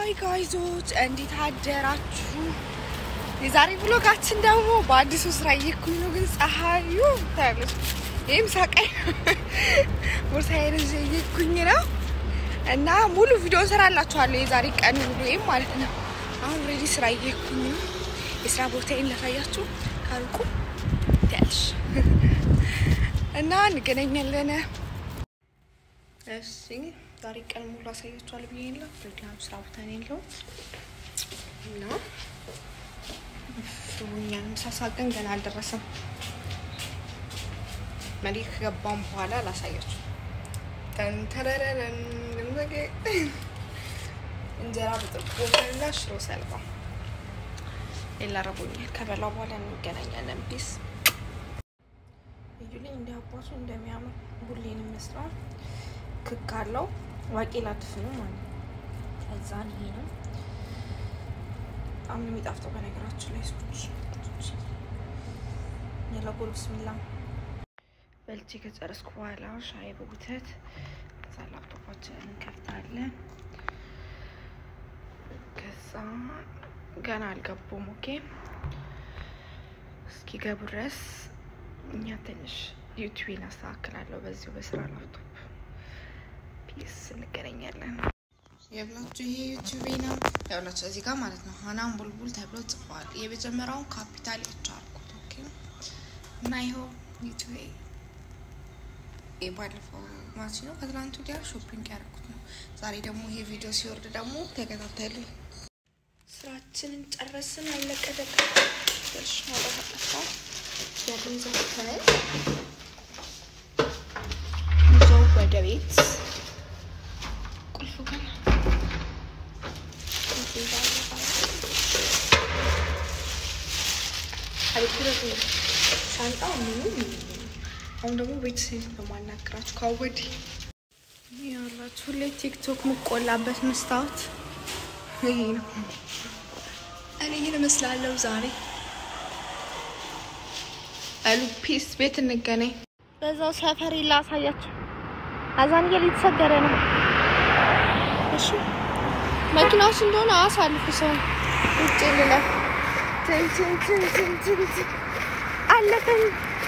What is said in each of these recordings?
ሀይ ጋይዞች እንዴት አደራችሁ? የዛሬ ብሎጋችን ደግሞ በአዲሱ ስራ እየኩኝ ነው፣ ግን ፀሐዩ ታያለች። ይህም ሳቀኝ ቦርሳዬን ይዤ እየኩኝ ነው እና ሙሉ ቪዲዮ እንሰራላችኋለሁ የዛሬ ቀን ውሎዬም ማለት ነው። አሁን ሬዲ ስራ እየኩኝ ነው። የስራ ቦታዬን ላሳያችሁ ካልቁ ትያለሽ እና እንገናኛለን። እሺ ዛሬ ቀን ሙሉ አሳያችኋለሁ ብዬ የለ ፕሮግራም ስራ ቦታ ነው ያለሁት እና ሩኛን ምሳሳቀን ገና አልደረሰም። መሪ ከገባም በኋላ ላሳያችሁ። ተንተረረረን ግንዘጌ እንጀራ በጥብጦና ሽሮ ሰልባ ሌላ ረቦኛል። ከበላው በኋላ እንገናኛለን። ፒስ እዩልኝ እንዲህ አባቱ እንደሚያምር ቡሌን ይመስላል። ክክ አለው ዋቄ ላትፍ ነው ማለት ነው። ከዛን ይሄ ነው በጣም ነው የሚጣፍጠው። በነገራችን ላይ ሰዎች የለጎል ብስሚላ በልቼ ከጨረስኩ በኋላ ሻይ በቡተት ከዛ ላፕቶፓችንን እንከፍታለን። ከዛ ገና አልገቡም። ኦኬ እስኪገቡ ድረስ እኛ ትንሽ ዩቲዩብን አስተካክላለሁ በዚሁ በስራ ላፕቶፕ ፒስ እንገናኛለን። የብላችሁ ይሄ ዩቲዩብ ነው ያብላችሁ እዚህ ጋር ማለት ነው። ሀናን ቡልቡል ተብሎ ጽፏል። የመጀመሪያውን ካፒታል ኤች አልኩት። ኦኬ እና ይኸው ዩቲዩብ የባለፈው ማች ነው ከትላንቱ ወዲያ ሾፒንግ ያደረኩት ነው። ዛሬ ደግሞ ይሄ ቪዲዮ ሲወርድ ደግሞ ተከታተሉ። ስራችንን ጨረስን። አለቀደቀ ትንሽ ማውጣት አጠፋ ያለን ዘፍተን ይዘው ወደ ቤት ቁልፉ ግን ሻንጣው ምኑ አሁን ደግሞ ቤተሰብ በማናገራችሁ ካወድ ያላችሁ ሁሌ ቲክቶክ ምቆላበት መስታወት ይሄ ነው። እኔ ይህን እመስላለሁ ዛሬ አሉ ፒስ ቤት እንገናኝ። በዛው ሰፈር ላሳያችሁ። አዛን እየተሰገረ ነው። እሺ መኪናዎች እንደሆነ አሳልፉ። ሰው ውጭ ልለፍ ትንትንትንትንትን አለፈኝ።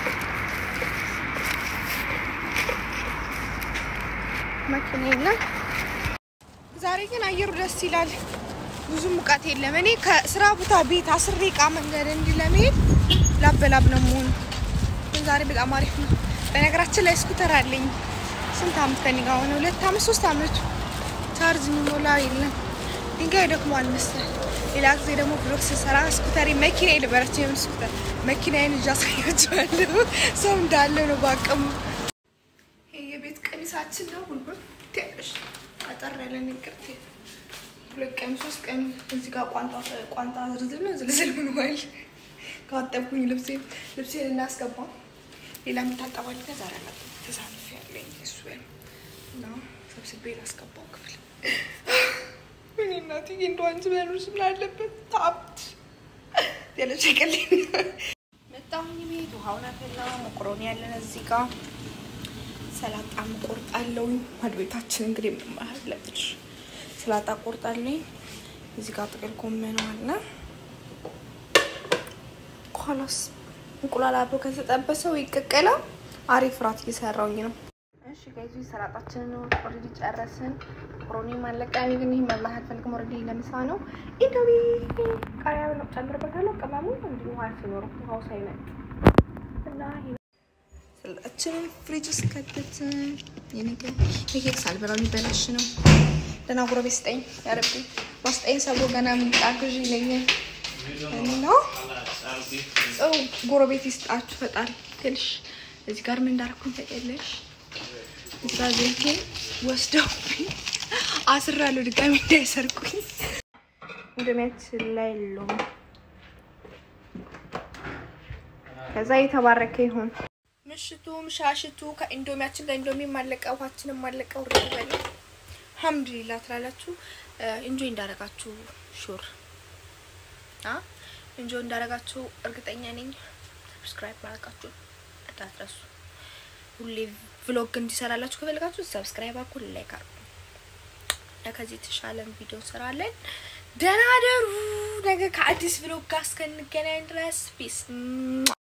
መኪና የለም። ዛሬ ግን አየሩ ደስ ይላል። ብዙ ሙቀት የለም። እኔ ከስራ ቦታ ቤት አስር ደቂቃ መንገድ እንዲህ ለመሄድ ላበላብ ነው መሆኑ። ግን ዛሬ በጣም አሪፍ ነው። በነገራችን ላይ ስኩተር አለኝ። ስንት አመት ከኔ ጋር ሆነ? ሁለት አመት ሶስት አመቱ ቻርጅ የሚሞላ የለም። ድንጋይ ደክሟል መሰል። ሌላ ጊዜ ደግሞ ብሎክ ስሰራ ስኩተሪ መኪና የነበረች የምን ስኩተር መኪናዬን እጃ ሳያቸዋለሁ። ሰው እንዳለ ነው በአቅሙ። ይሄ የቤት ቀሚሳችን ነው። ሁሉም ትያለሽ አጠር ያለ ንቅርት ሁለት ቀን ሶስት ቀን እዚህ ጋር ቋንጣ ቋንጣ ዝርዝር ነው ዝልዝል ሆኗል። ካጠብኩኝ ልብሴ ልብሴን እናስገባ ሌላ የምታጠባል ዛሬ አላ ተሳልፍ ያለኝ እሱ እና ሰብስቤ ላስገባው ክፍል እኔ እናትዬ እንደው አንቺ በኖርሽ ምን አለበት ታብት ያለች ቀልኝ መጣሁኝ ቤት ውሃውን አፈላው መቆሮኒ ያለን እዚህ ጋር ሰላጣ ቆርጣለሁኝ ማድ ቤታችን እንግዲህ ምንም አለብሽ ሰላጣ ቆርጣለሁኝ እዚህ ጋር ጥቅል ጎመን አለ ኋላስ እንቁላል አብሮ ከተጠበሰው ይቀቀላል አሪፍ ራት እየሰራውኝ ነው እሺ ጋይዙ ሰላጣችንን ኦልሬዲ ጨረስን። ሮኒ ማለቃ ግን ይህ መብላት አልፈልግም። ኦልሬዲ ለምሳ ነው። ኢንዶሚ ቃሪያ ብለው ጨምርበታለሁ። ቅመሙ እንዲሁ ውሃ ሲኖረው ውሃው ሳይመጥ እና ሰላጣችንን ፍሪጅ ውስጥ ከተትን። የነገ የኬክ ሳልበላው ሊበላሽ ነው። ደህና ጎረቤት ስጠኝ ያረቢ ዋስጠኝ ሰቦ ገና ምንጣ ግዢ ይለኛል እና ሰው ጎረቤት ይስጣችሁ ፈጣሪ ትንሽ እዚህ ጋር ምን እንዳደረኩኝ ታውቂያለሽ? እዛ ዘይቴ ወስደውብኝ አስራለሁ ድጋሚ እንዳይሰርቁኝ። እንደሚያችን ላይ የለውም። ከዛ የተባረከ ይሁን። ምሽቱ ምሻሽቱ ከኢንዶሚያችን ጋር ኢንዶሚ ማለቀ፣ ውሃችንም ማለቀ። ውርድ በለ አልሐምዱሊላህ ትላላችሁ። እንጆይ እንዳረጋችሁ ሹር እንጆይ እንዳረጋችሁ እርግጠኛ ነኝ። ሰብስክራይብ ማድረጋችሁ እንዳትረሱ። ሁሌ ቭሎግ እንዲሰራላችሁ ከፈለጋችሁ ሰብስክራይብ አድርጉ፣ ላይክ አድርጉ። ከዚህ የተሻለን ቪዲዮ እንሰራለን። ደህና ደሩ። ነገ ከአዲስ ብሎግ ጋር እስከንገናኝ ድረስ ፒስ